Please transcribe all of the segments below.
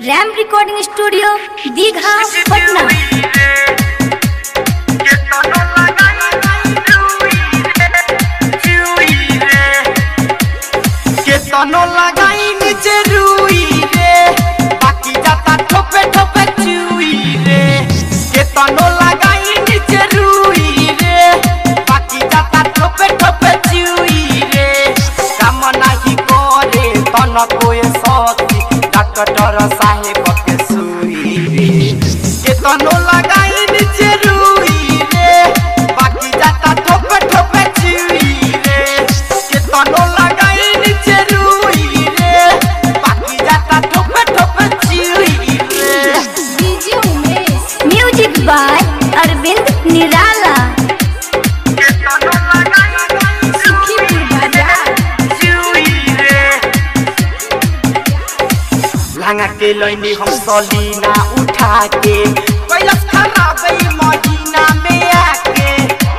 RAM recording studio Digha Patna केतनो लगाई नीचे रुई रे बाकी जाता ठोपे ठोपे चुई रे केतनो लगाई नीचे रुई रे बाकी जाता ठोपे ठोपे चुई रे काम नाही करे तन कोए सती डॉक्टर साहेब के सुई रे केतनो लगाई नीचे रुई रे बाकी जाता ठोपे ठोपे चुई रे केतनो लगाई नीचे रुई रे बाकी जाता ठोपे ठोपे चुई रे DJ Umesh music by Arvind Nirala केतनो लगाई सुखीपुर बाजार लांगा के लैनी हम सलीना उठा के कैलस खराब ई महीना में आके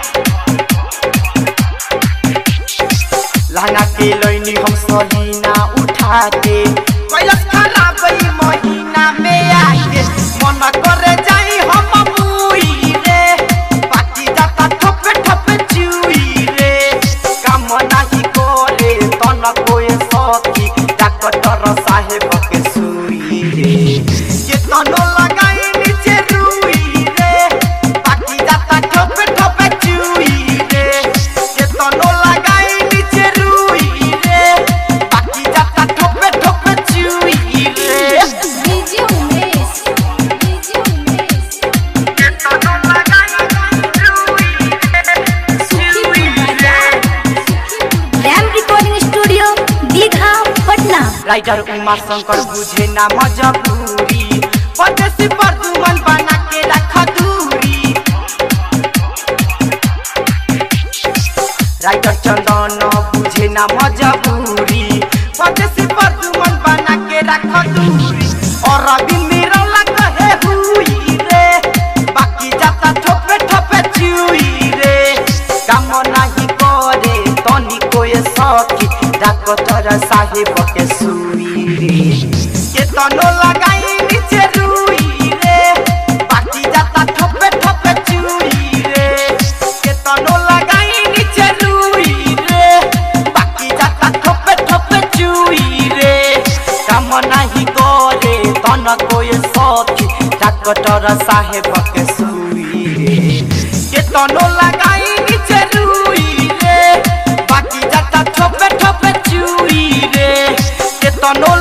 लांगा के लैनी हम सलीना उठा के कैलस खराब ई महीना में आके मन करे जाई हम मुई रे बाकी जाता ठोपे ठोपे चुई रे काम नाही करे तन कोए सती डॉक्टर साहेब के सुई रे के तनो लगाई नीचे रुई रे बाकी जाता ठोपे ठोपे चुई रे के तनो लगाई नीचे रुई रे बाकी जाता ठोपे ठोपे चुई रे डीजे उमेश डीजे उमेश के तनो लगाई रुई सुखीपुर बाजार Ram recording studio Digha Patna writer Uma Shankar बुझे ना मजबूरी परदेसी पर दुमन बना के रख दूरी राइटर चंदन बुझे ना मजबूरी परदेसी पर दुमन बना के रख दूरी और अभी मेरा लगा है हुई रे बाकी जाता ठोपे ठोपे चुई रे काम नहीं करे तनी कोई सखी डॉक्टर साहेब के सुई रे के तनो लगाई नीचे रुई रे बाकी जाता ठोपे ठोपे चुई रे के तनो लगाई नीचे रुई रे बाकी जाता ठोपे ठोपे चुई रे काम नहीं करे तन कोई सखी डॉक्टर साहेब के सुई रे के तनो लगाई नीचे रुई रे बाकी जाता ठोपे ठोपे चुई रे के तनो